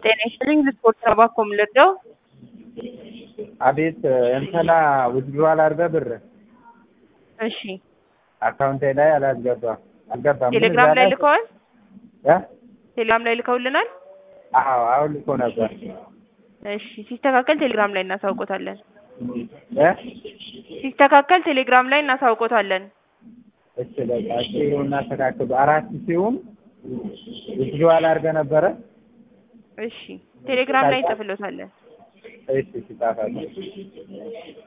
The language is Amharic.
ጤና ይስጥልኝ ስፖርት ተባኮም ልርዳው? አቤት እንትና ውዝድሯል አድርገህ ብር እሺ አካውንቴ ላይ አላስገባም አልገባም። ምን ቴሌግራም እዛ ላይ ልከዋል? እ? ቴሌግራም ላይ ልከውልናል? አዎ አሁን ልኮ ነበር እሺ ሲስተካከል ቴሌግራም ላይ እናሳውቆታለን። እ? ሲስተካከል ቴሌግራም ላይ እናሳውቆታለን። እሺ በቃ እሺ ይሁን እናስተካክሉ። አራት ሲሆን ውዝድሯል አድርገህ ነበረ እሺ ቴሌግራም ላይ እንጽፍሎታለን። እሺ ሲጣፋለ